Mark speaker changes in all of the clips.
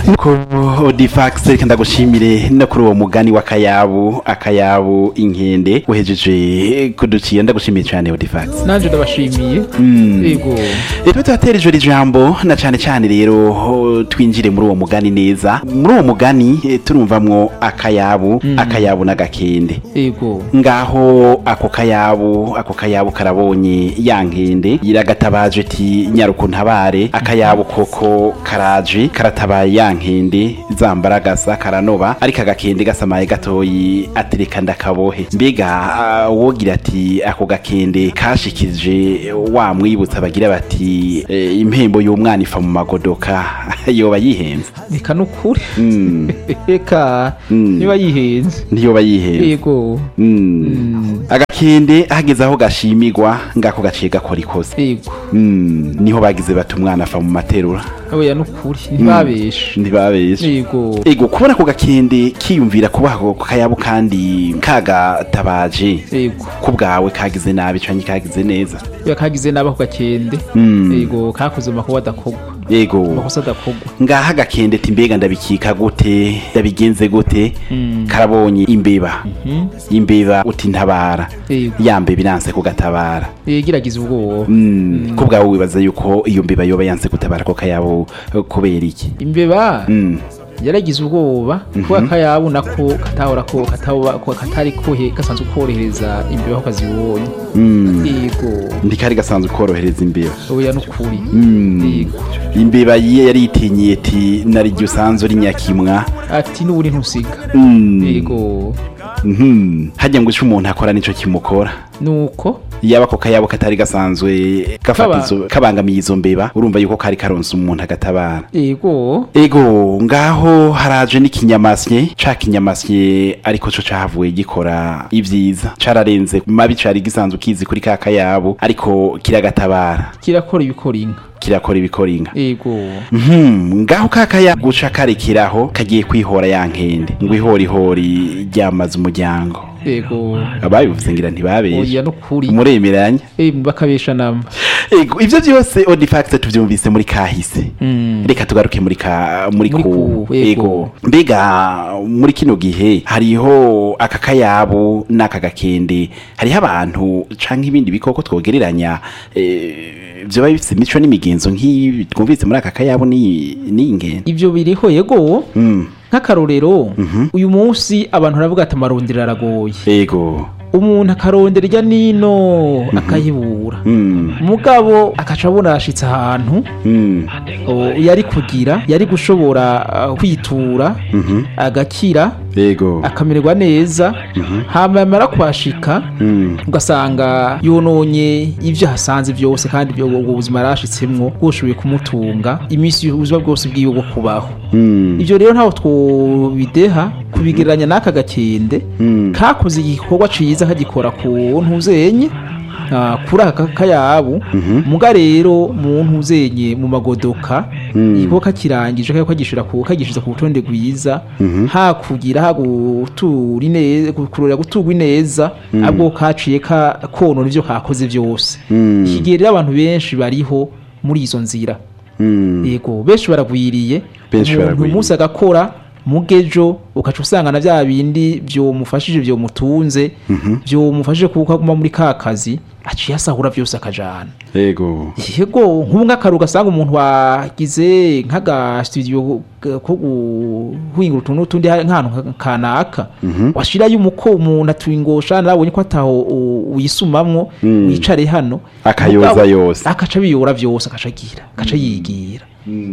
Speaker 1: nuko odifax reka ndagushimire no kuri uwo mugani w'akayabu akayabu inkende uhejeje kuduciye ndagushimiye cyane odifax
Speaker 2: nanje ndabashimiye yego
Speaker 1: rero tuhatera ijoro ijambo na cyane cyane rero ho, twinjire muri uwo mugani neza muri uwo mugani eh, turumvamwo akayabu akayabu n'agakende
Speaker 2: yego
Speaker 1: ngaho ako kayabu ako kayabu karabonye ya nkende iragatabaje ati nyaruku ntabare akayabu koko karaje karatabaye ya nkende zambaragasa karanoba ariko agakende gasamaye gatoyi atereka ndakabohe mbega ah, wogira ati ako gakende kashikije wa mwibutsa bagira bati eh, impembo y'umwana ifa mu magodoka yoba yihenze
Speaker 2: reka nukuri
Speaker 1: Mm,
Speaker 2: reka
Speaker 1: Mm.
Speaker 2: niba yihenze
Speaker 1: ntiyoba yihenze
Speaker 2: yego
Speaker 1: Mm. agakende hageze aho gashimirwa ngako gaciye gakora ikosa
Speaker 2: yego
Speaker 1: Mm, niho bagize bati umwana ava mu materura
Speaker 2: oya nukuri ntibabeshe
Speaker 1: ntibabeshe
Speaker 2: yego
Speaker 1: ego kubona ako gakende kiyumvira kubaha ako kayabo kandi kagatabaje
Speaker 2: yego
Speaker 1: ku bwawe kagize nabi canke kagize neza
Speaker 2: oya kagize nabi ako gakende
Speaker 1: Mm.
Speaker 2: yego kakoze amakuba adakogwa
Speaker 1: ego
Speaker 2: amakosa adakogwa
Speaker 1: ngaha agakende ati mbega ndabikika gute ndabigenze gute
Speaker 2: Mm.
Speaker 1: karabonye imbeba
Speaker 2: Mhm.
Speaker 1: imbeba uti ntabara
Speaker 2: yego
Speaker 1: ya mbeba iranse kugatabara
Speaker 2: yegiragiza ubwoba
Speaker 1: Mm, ko bwawe wibaza yuko iyo mbeba yoba yanse gutabara ko kayabo eh, kubera iki
Speaker 2: imbeba
Speaker 1: Mm,
Speaker 2: yaragize ubwoba kuba akayabu nako katahora ko kataba ko katari kohe gasanzwe korohereza imbeba aho kazibonye
Speaker 1: mm.
Speaker 2: yego
Speaker 1: ntikari gasanzwe korohereza imbeba
Speaker 2: oya nukuri
Speaker 1: Mm.
Speaker 2: yego
Speaker 1: imbeba yiye yari itinyiye ati nariryo usanzwe uri nyakimwa
Speaker 2: ati n'uburi ntusiga
Speaker 1: Mm.
Speaker 2: yego
Speaker 1: Mhm. hajya ngo ico umuntu akora nico kimukora
Speaker 2: nuko
Speaker 1: yaba ako kayabo katari gasanzwe gafata
Speaker 2: Kaba-
Speaker 1: izo- kabangamiye izo mbeba urumva yuko kari karonse umuntu agatabara
Speaker 2: yego
Speaker 1: ego ngaho haraje n'ikinyamasye ca kinyamasye ariko co cahavuye gikora ivyiza cararenze mabi cari gisanzwe kizi kuri ka kayabo ariko kiragatabara
Speaker 2: kirakora ibikora inka
Speaker 1: kirakora ibikora inka
Speaker 2: yego
Speaker 1: Mhm, ngaho ka kayabo guca karekeraho kagiye kwihora ya nkende ngo ihorihori ryamaze umuryango
Speaker 2: yego
Speaker 1: ababivuze ngira ntibabeshe
Speaker 2: oya nukuri
Speaker 1: muremeranya
Speaker 2: eh bakabesha namba
Speaker 1: ego ivyo vyose odifax tuvyumvise muri kahise
Speaker 2: Mm.
Speaker 1: reka tugaruke muri ka muri
Speaker 2: Muri
Speaker 1: ku
Speaker 2: ku, yego.
Speaker 1: ego mbega muri kino gihe hariho aka kayabo n'aka gakende hariho abantu canke ibindi bikoko twogereranya eh, vyoba bifise imico n'imigenzo nk'ibi twumvise muri aka kayabo ni ni ngende
Speaker 2: ivyo biriho yego
Speaker 1: mm.
Speaker 2: nk'akarorero uyu munsi abantu baravuga ati amarondero aragoye
Speaker 1: ego
Speaker 2: umuntu akarondera irya nino akayibura
Speaker 1: mm.
Speaker 2: mugabo akaca abona arashitse ahantu
Speaker 1: Mm.
Speaker 2: o, yari kugira yari gushobora uh, kwitura
Speaker 1: Mhm.
Speaker 2: agakira
Speaker 1: ego
Speaker 2: akamererwa neza hama yamara kuhashika
Speaker 1: mm.
Speaker 2: ugasanga yononye ibyo hasanze byose kandi ibyo ubwo buzima yarashitsemwo bwoshoboye kumutunga iminsi y'ubuzima bwose bwiwe bwo kubaho
Speaker 1: Mm.
Speaker 2: ibyo rero ntaho twobideha kubigereranya n'aka gakende
Speaker 1: Mm.
Speaker 2: kakoze igikorwa ciza kagikora ku ntuzenye ah, kuri aka kayabu muga rero mu ntuzenye mu magodoka
Speaker 1: Mm.
Speaker 2: igikorwa kakirangije kako kagishira ku kagishiza ku rutonde rwiza hakugira hagutura ineza kurora gutugwa ineza abwo kaciye ka konona ivyo kakoze byose
Speaker 1: Mm.
Speaker 2: iki gihe rero abantu benshi bariho muri izo nzira
Speaker 1: Mm.
Speaker 2: yego benshi baragwiriye
Speaker 1: Benshi
Speaker 2: umuntu
Speaker 1: baragwiriye.
Speaker 2: umunsi agakora mugejo ukaca usanga na bya bindi vyomufashije vyomutunze vyomufashije kuko aguma muri ka kazi aciye asahura vyose akajana
Speaker 1: ego
Speaker 2: yego nk'ubu nk'akaru gasanga umuntu wagize nk'aga studio g- ko guhingura utuntu n'utundi hari nk'ahantu nka- kanaka washirayo umuko umuntu atwingosha narabonye ko ataho u- uyisumamwo
Speaker 1: Mm.
Speaker 2: wicare hano
Speaker 1: Akayoza
Speaker 2: Mugabo,
Speaker 1: yose.
Speaker 2: akaca biyora vyose akaca agira akaca yigira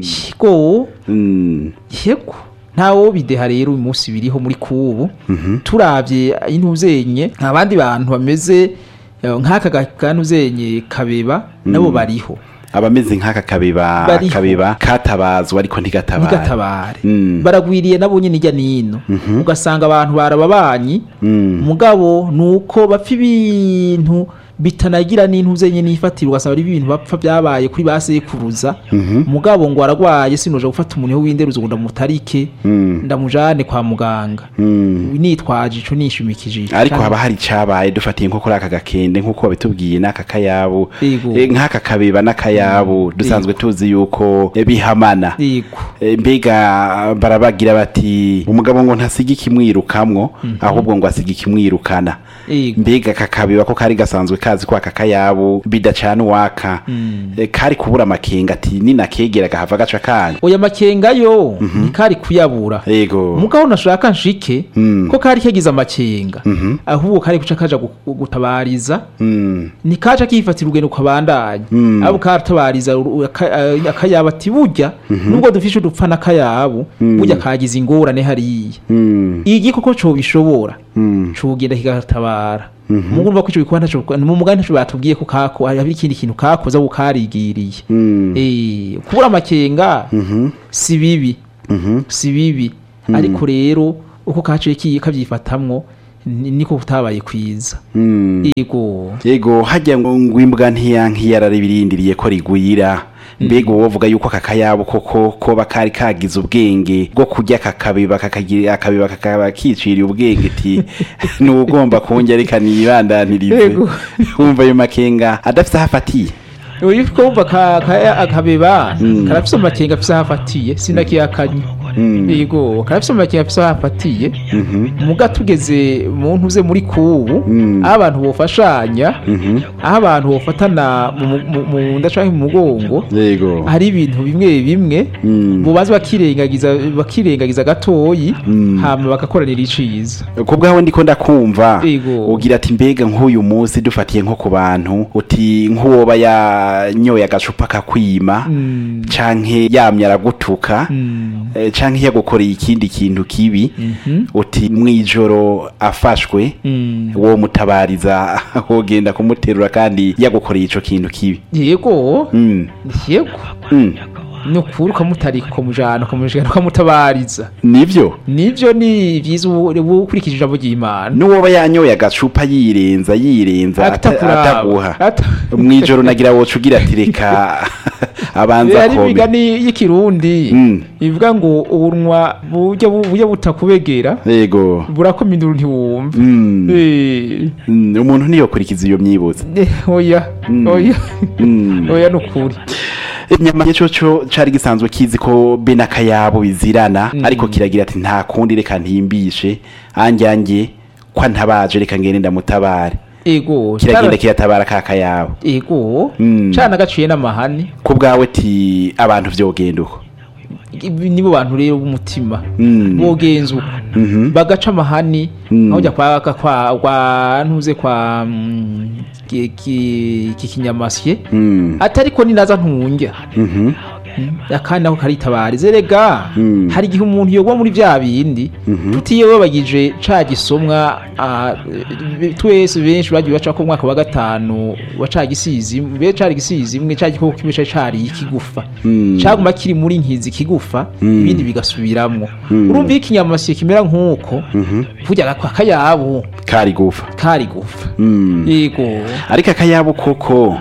Speaker 2: yego
Speaker 1: Mm.
Speaker 2: yego ntawo bideha rero uyu munsi biriho muri kubu turavye intuzenye abandi bantu bameze eh, nk'aka ga- kantuzenye kabeba nabo bariho
Speaker 1: abameze nk'aka kabeba
Speaker 2: Bariho.
Speaker 1: kabeba katabazwa ariko ntigatabara
Speaker 2: ntigatabare
Speaker 1: Mm.
Speaker 2: baragwiriye nabo nyine ijya nino ugasanga abantu barababanyi
Speaker 1: Mm.
Speaker 2: mugabo nuko bapfa ibintu bitanagira n'intuze nye nifatira ugasaba ari ibintu bapfa byabaye kuri ba sekuruza mugabo ngo aragwaye sinoje gufata umuntu w'inderuzo ngo ndamutarike
Speaker 1: Mm.
Speaker 2: ndamujane kwa muganga
Speaker 1: Mm.
Speaker 2: nitwaje ico nishimikije ico.
Speaker 1: ariko
Speaker 2: Kandi-
Speaker 1: haba hari icabaye dufatiye nko kuri aka gakende nk'uko babitubwiye n'aka kayabu
Speaker 2: Yego.
Speaker 1: Eh, nk'aka kabeba n'akayabu dusanzwe tuzi yuko eh, bihamana
Speaker 2: yego
Speaker 1: Eh, mbega barabagira bati umugabo ngo ntasiga ikimwirukamwo ahubwo ngo asiga ikimwirukana
Speaker 2: yego
Speaker 1: mbega kakabeba ko kari gasanzwe kazi ko aka kayabu bidacana uwaka Eh, kari kubura amakenga ati ninakegera gahava gaca kanya
Speaker 2: oya makenga yo ntikari kuyabura
Speaker 1: yego
Speaker 2: mugabo nashaka nshike
Speaker 1: Mm.
Speaker 2: ko kari kagize amakenga ahubwo kari guca kaja gu- gutabariza
Speaker 1: Mm.
Speaker 2: nikaca kifatira urugendo ukabandanya
Speaker 1: Mm.
Speaker 2: abo karatabariza uru- aka- eh, akayabo ati burya nubwo dufishe udupfa n'akayabu burya kagize ingorane hariya
Speaker 1: Mm.
Speaker 2: igikoko co bishobora
Speaker 1: Mm.
Speaker 2: cogenda kigatabara mugu urumva ko ico gikorwa ntaco mu mugani ntaco batubwiye ko kako hari ikindi kintu kakoze abo karigiriye
Speaker 1: Mm.
Speaker 2: eh kubura amakenga si bibi
Speaker 1: Mhm.
Speaker 2: si bibi ariko rero uko kaciye kiye kavyifatamwo ni- niko kutabaye kwiza
Speaker 1: Mm.
Speaker 2: yego
Speaker 1: yego hajya ngo ngo imbwa ntiyararibirindiriye ko rigwira mbega uwo bavuga yuko aka kayabo koko koba kari kagize ubwenge bwo kurya kakabeba kakagira akabeba kakaba kiciriye ubwenge ti ni ugomba kunjya reka nibandanirize
Speaker 2: Yego.
Speaker 1: wumva ayo makenga adafite aho afatiye
Speaker 2: uyu kumva ka ka- akabeba karafise amakenga afise aho afatiye sinakiyakanye yego karafise amakenga afise aho afatiye muga tugeze mu ntuze muri kubu aho abantu bofashanya aho abantu bofatana mu- mu- mu nda canke mu mugongo
Speaker 1: yego
Speaker 2: hari ibintu bimwe bimwe
Speaker 1: Mm.
Speaker 2: bubaza bakirengagiza bakirengagiza gatoyi hama bagakoranira iciza
Speaker 1: ku bwawe ndiko ndakumva
Speaker 2: Yego.
Speaker 1: ugira ati mbega nk'uyu munsi dufatiye nko ku bantu uti nk'uwoba yanyoye agacupa kakwima
Speaker 2: Mm.
Speaker 1: canke yamye aragutuka
Speaker 2: Mm.
Speaker 1: eh, canke yagukoreye ikindi kintu kibi
Speaker 2: Mhm.
Speaker 1: uti mwijoro afashwe
Speaker 2: Mm.
Speaker 1: wo mutabariza wogenda kumuterura kandi yagukoreye ico kintu kibi
Speaker 2: yego
Speaker 1: mm.
Speaker 2: yego
Speaker 1: Mm.
Speaker 2: ni ukuri ukamutarika ukamujana ukamujana ukamutabariza
Speaker 1: nivyo
Speaker 2: nibyo ni byiza ubu ubu ukurikije ijambo ry'imana
Speaker 1: n'uwoba yanyoye agacupa yirenza yirenza ata-
Speaker 2: Atakuraba.
Speaker 1: ataguha
Speaker 2: Ata-
Speaker 1: mwijoro nagira woca ugira ati reka abanza
Speaker 2: hari
Speaker 1: kome
Speaker 2: imigani y'ikirundi
Speaker 1: Mm.
Speaker 2: ivuga ngo ubunwa burya bu- burya butakubegera
Speaker 1: yego
Speaker 2: burakoma induru ntiwumva
Speaker 1: Mm.
Speaker 2: Eh,
Speaker 1: Mm, umuntu ntiyokurikiza iyo myibuze
Speaker 2: eh, oya
Speaker 1: Mm.
Speaker 2: oya
Speaker 1: Mm.
Speaker 2: oya ni ukuri
Speaker 1: inyama cyo cari gisanzwe kizi ko be n'akayabo bizirana ariko kiragira ati nta kundi reka ntimbishe anjye anjye kwa ntabaje reka ngende ndamutabare
Speaker 2: ego
Speaker 1: kiragenda
Speaker 2: cara-
Speaker 1: kiyatabara ka kayabo
Speaker 2: ego
Speaker 1: Mm.
Speaker 2: cana gaciye n'amahani
Speaker 1: ku bwawe ti abantu vyogenda uko
Speaker 2: Ibi nibo bantu rero b'umutima
Speaker 1: Mm.
Speaker 2: bogenza uko
Speaker 1: Mhm.
Speaker 2: bagaca amahani
Speaker 1: Mm.
Speaker 2: aho ujya kwa kwa kwa ntuze kwa mm, ki- ki- ki kinyamasye
Speaker 1: Mm.
Speaker 2: atari ko ninaza ntunjya
Speaker 1: Mhm.
Speaker 2: akandi nako karitabarize rega
Speaker 1: Mm.
Speaker 2: hari igihe umuntu yogwa muri bya bindi tutiyebabagije ca gisomwa ah, eh, twese benshi bagiye baca ko umwaka wa gatanu wa ca gisizi be cari gisizi imwe ca gikoko kimwe cari cari ikigufa
Speaker 1: Mm.
Speaker 2: caguma kiri muri nkizi kigufa
Speaker 1: Mm.
Speaker 2: ibindi bigasubiramwo
Speaker 1: Mm.
Speaker 2: urumva iyo ikinyamasyo kimera nk'uko burya kwa kayabo
Speaker 1: kari gufa
Speaker 2: kari gufa
Speaker 1: Mm.
Speaker 2: yego
Speaker 1: ariko akayabo koko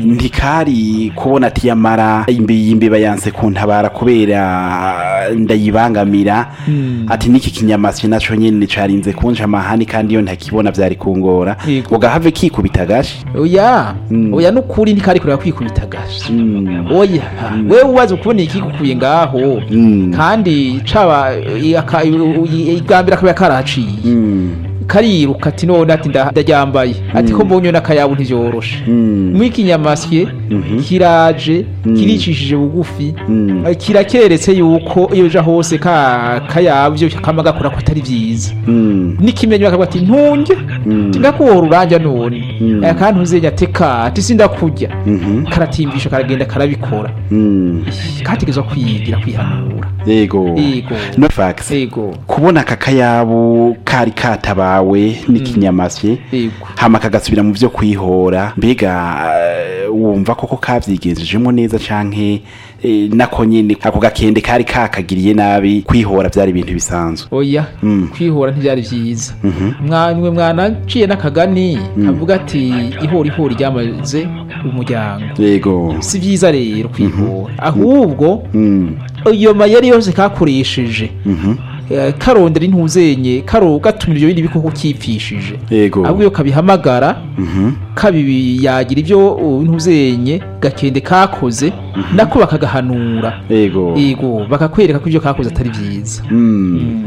Speaker 1: ntikari kubona ati yamara imbi y'imbeba yanse kuntabara kubera ndayibangamira ati n'iki kinyamasyo naco nyene carinze kunja amahani kandi iyo ntakibona vyari kungora
Speaker 2: Yego.
Speaker 1: ugahave kikubita gashi
Speaker 2: oya oya nukuri ntikari kureba kwikubita gashi oya wewe ubaze ukubona ikigukuye ngaho
Speaker 1: Mm.
Speaker 2: kandi caba aka- igambira akaba karaciye
Speaker 1: Mm.
Speaker 2: kariruka ati none ati nda- ndaryambaye ati ko mbonye n'akayabu ntivyoroshe
Speaker 1: Mm.
Speaker 2: mwikinyamasye kiraje kiricishije bugufi
Speaker 1: Mm.
Speaker 2: eh, kirakeretse yuko iyo uja hose ka kayabu ivyo kama gakora ko atari vyiza
Speaker 1: Mm.
Speaker 2: n'ikimenyi bakavuga ati ntunge tindakuhora uranja none aya kandi ntuzenya teka ati sindakurya
Speaker 1: Mhm.
Speaker 2: karatimbisha karagenda karabikora
Speaker 1: Mm.
Speaker 2: kategezwa kwigira kwihanura
Speaker 1: yego
Speaker 2: Yego.
Speaker 1: no fax
Speaker 2: ego
Speaker 1: kubona aka kayabu kari katabawe kawe n'ikinyamasye
Speaker 2: yego
Speaker 1: hama kagasubira mu vyo kwihora mbega eh, wumva koko kavyigenzejemo neza canke eh, nako nyene ako gakende kari kakagiriye nabi kwihora vyari ibintu bisanzwe
Speaker 2: oya
Speaker 1: Mm.
Speaker 2: kwihora ntibyari byiza mwanwe mwanaciye n'akagani kavuga ati ihora ihora ryamaze umuryango
Speaker 1: yego
Speaker 2: si byiza rero kwihora ahubwo
Speaker 1: Mm,
Speaker 2: iyo mayeri yose kakoresheje
Speaker 1: mhm,
Speaker 2: eh, karondera intuzenye karo gatumira ibyo bindi bikoko kipfishije
Speaker 1: yego
Speaker 2: ahubwo iyo kabihamagara
Speaker 1: Mhm,
Speaker 2: kabibi yagira ibyo uh, intuzenye gakende kakoze nako bakagahanura
Speaker 1: yego
Speaker 2: yego bakakwereka ko ibyo kakoze atari byiza
Speaker 1: Mm,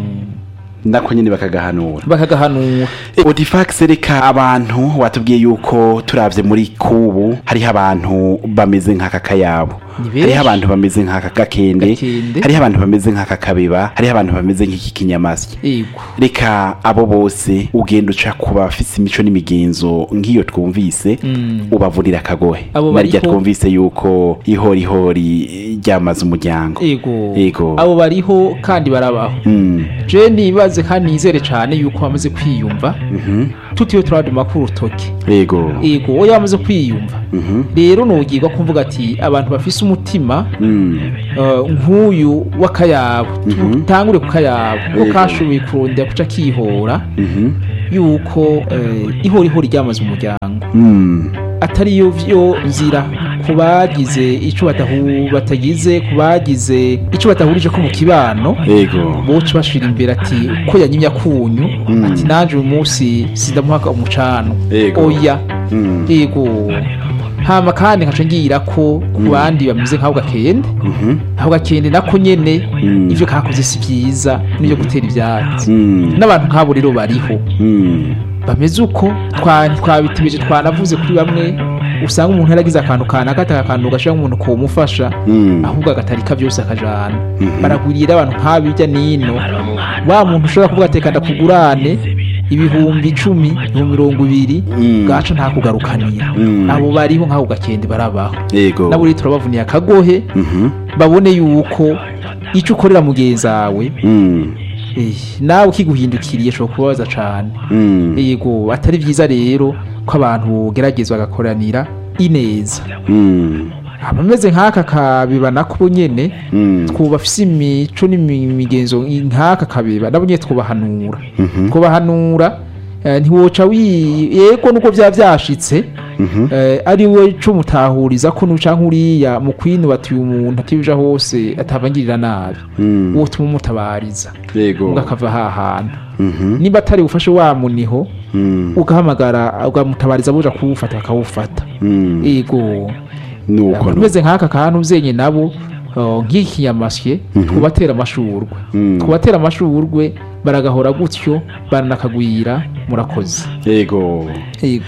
Speaker 1: nako nyene bakagahanura
Speaker 2: bakagahanura
Speaker 1: Odifax reka abantu watubwiye yuko turavye muri kubu hariho abantu bameze nk'aka kayabo
Speaker 2: Ni benshi.
Speaker 1: hariho abantu bameze nk'aka gakende
Speaker 2: Gakende.
Speaker 1: hariho abantu bameze nk'aka kabeba hariho abantu bameze nk'iki kinyamasya
Speaker 2: yego
Speaker 1: reka abo bose ugenda uca ku bafise imico n'imigenzo nk'iyo twumvise
Speaker 2: Mm.
Speaker 1: ubavurira akagohe
Speaker 2: Abo
Speaker 1: narya
Speaker 2: bariho-
Speaker 1: twumvise yuko ihorihori ryamaze umuryango
Speaker 2: yego
Speaker 1: Yego.
Speaker 2: abo bariho kandi barabaho
Speaker 1: Mm,
Speaker 2: je nibaze kandi nizere cyane yuko bamaze kwiyumva
Speaker 1: mhm,
Speaker 2: tutiyo turaduma ku rutoki
Speaker 1: yego
Speaker 2: yego oya bamaze kwiyumva
Speaker 1: Mhm,
Speaker 2: rero nugirwa kumvuga ati abantu bafise umutima
Speaker 1: mm,
Speaker 2: eh, nk'uyu w'akayabo
Speaker 1: Mhm.
Speaker 2: tutangure ku kayabo ko
Speaker 1: Yego.
Speaker 2: kashoboye kurondera kuca kihora
Speaker 1: mhm,
Speaker 2: yuko eh, ihorihori ryamaze umuryango
Speaker 1: mm,
Speaker 2: atari yo vyo nzira ku bagize ico batahu batagize ku bagize ico batahurije ko mu kibano
Speaker 1: yego
Speaker 2: boca bashira imbere ati ko yanyimya kunyu
Speaker 1: Mm.
Speaker 2: ati nanje uyu munsi sindamuha umucano
Speaker 1: Yego.
Speaker 2: oya
Speaker 1: Mm,
Speaker 2: yego hama kandi nkaca ngira ko ku bandi bameze nk'aho gakende
Speaker 1: mhm,
Speaker 2: aho gakende nako nyene
Speaker 1: Mm.
Speaker 2: ivyo kakoze si vyiza n'ivyo gutera ivyatsi
Speaker 1: mm,
Speaker 2: n'abantu nk'abo rero bariho
Speaker 1: mm,
Speaker 2: bameze uko twa- twabitebeje twanavuze kuri bamwe usanga umuntu yaragize akantu kanaka ataka akantu gashira umuntu komufasha
Speaker 1: mm,
Speaker 2: ahubwo agatarika byose akajana
Speaker 1: Mhm.
Speaker 2: baragwiriye rero abantu nk'abirya nino wa muntu ushobora kuvuga ati reka ndakugurane ibihumbi icumi ibihumbi mirongo ibiri
Speaker 1: Mm.
Speaker 2: gaca ntakugarukanira
Speaker 1: Mm.
Speaker 2: abo bariho nk'ako gakende barabaho
Speaker 1: yego
Speaker 2: nabo rero turabavuniye akagohe
Speaker 1: Mhm,
Speaker 2: babone yuko icyo ukorera mugenzi wawe
Speaker 1: mm,
Speaker 2: eh, nawe ukiguhindukiriye ashobora kubabaza cane
Speaker 1: mm,
Speaker 2: yego atari byiza rero ko abantu bogerageza bagakoranira ineza
Speaker 1: mm,
Speaker 2: abameze nk'aka kabiba nako nyene
Speaker 1: mm,
Speaker 2: twubafise imico n'imigenzo nk'aka kabiba nabo nyene twubahanura
Speaker 1: mhm,
Speaker 2: twubahanura eh, ntiwoca wi yego nuko vya vyashitse
Speaker 1: mhm,
Speaker 2: eh, ari we co mutahuriza ko nuca nkuriya mu kwinuba ati uyu muntu atibija hose atavangirira nabi
Speaker 1: mm,
Speaker 2: uwo tuma umutabariza
Speaker 1: yego
Speaker 2: ngo akava ha hantu
Speaker 1: Mhm,
Speaker 2: niba atari ufashe wa muniho
Speaker 1: mm,
Speaker 2: ugahamagara ugamutabariza buja kuwufata bakawufata
Speaker 1: mm,
Speaker 2: ego
Speaker 1: nuko nu-
Speaker 2: umeze nk'aka kantu uzenye nabo uh, nk'ikinyamasye twubatera amashurwe
Speaker 1: Mm.
Speaker 2: twubatera amashurwe baragahora gutyo baranakagwira murakoze
Speaker 1: yego
Speaker 2: ego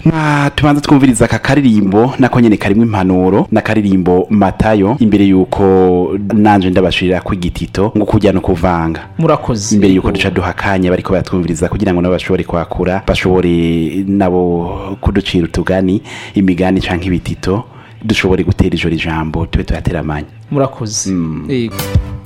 Speaker 1: na tubanza twumviriza aka karirimbo nako nyene karimwo impanuro n'akaririmbo matayo imbere yuko nanje ndabashirira ku igitito ngo kujya no kuvanga
Speaker 2: murakoze
Speaker 1: imbere yuko
Speaker 2: Ego.
Speaker 1: duca duha akanya bariko baratwumviriza kugira ngo nabo bashobore kwakura bashobore nabo kuducira utugani imigani canke ibitito dushobore gutera ijoro ijambo tube tuyateramanya
Speaker 2: murakoze
Speaker 1: Mm.
Speaker 2: ego